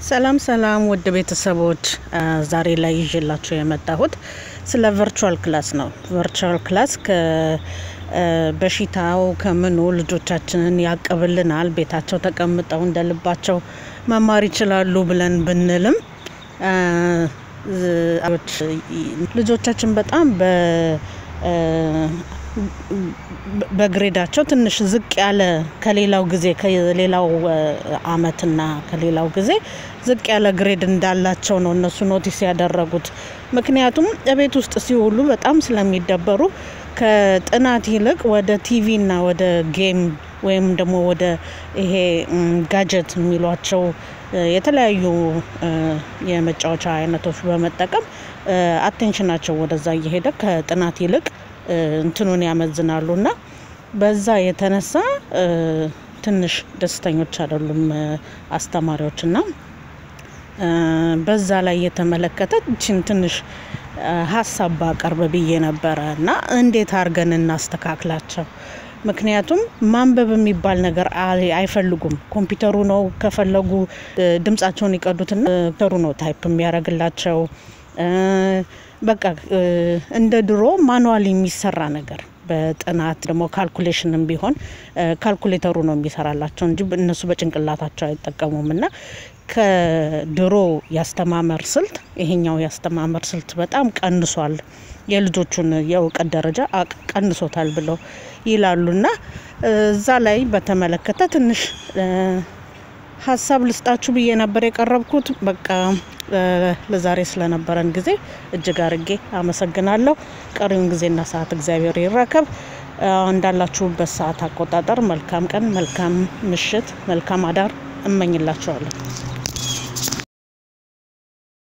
ሰላም ሰላም ውድ ቤተሰቦች ዛሬ ላይ ይዤላችሁ የመጣሁት ስለ ቨርቹዋል ክላስ ነው። ቨርቹዋል ክላስ በሽታው ከምኑ ልጆቻችንን ያቅብልናል። ቤታቸው ተቀምጠው እንደ ልባቸው መማር ይችላሉ ብለን ብንልም ልጆቻችን በጣም በግሬዳቸው ትንሽ ዝቅ ያለ ከሌላው ጊዜ ከሌላው አመትና ከሌላው ጊዜ ዝቅ ያለ ግሬድ እንዳላቸው ነው እነሱ ኖቲስ ያደረጉት። ምክንያቱም እቤት ውስጥ ሲውሉ በጣም ስለሚደበሩ ከጥናት ይልቅ ወደ ቲቪና ወደ ጌም ወይም ደግሞ ወደ ይሄ ጋጀት የሚሏቸው የተለያዩ የመጫወቻ አይነቶች በመጠቀም አቴንሽናቸው ወደዛ እየሄደ ከጥናት ይልቅ እንትኑን ያመዝናሉ እና በዛ የተነሳ ትንሽ ደስተኞች አይደሉም አስተማሪዎች እና በዛ ላይ የተመለከተ ችን ትንሽ ሀሳብ ባቀርብ ብዬ ነበረ እና እንዴት አድርገን እናስተካክላቸው? ምክንያቱም ማንበብ የሚባል ነገር አይፈልጉም። ኮምፒውተሩ ነው ከፈለጉ ድምጻቸውን ይቀዱትና ኮምፒውተሩ ነው ታይፕ የሚያደርግላቸው። በቃ እንደ ድሮ ማኑዋል የሚሰራ ነገር በጥናት ደግሞ ካልኩሌሽንም ቢሆን ካልኩሌተሩ ነው የሚሰራላቸው እንጂ እነሱ በጭንቅላታቸው አይጠቀሙም እና ከድሮ ያስተማመር ስልት ይሄኛው ያስተማመር ስልት በጣም ቀንሷል፣ የልጆቹን የእውቀት ደረጃ ቀንሶታል ብለው ይላሉና እዛ ላይ በተመለከተ ትንሽ ሀሳብ ልስጣችሁ ብዬ ነበር የቀረብኩት። በቃ ለዛሬ ስለነበረን ጊዜ እጅግ አርጌ አመሰግናለሁ። ቀሪውን ጊዜና ሰዓት እግዚአብሔር ይረከብ። እንዳላችሁበት ሰዓት አቆጣጠር መልካም ቀን፣ መልካም ምሽት፣ መልካም አዳር እመኝላችኋለሁ።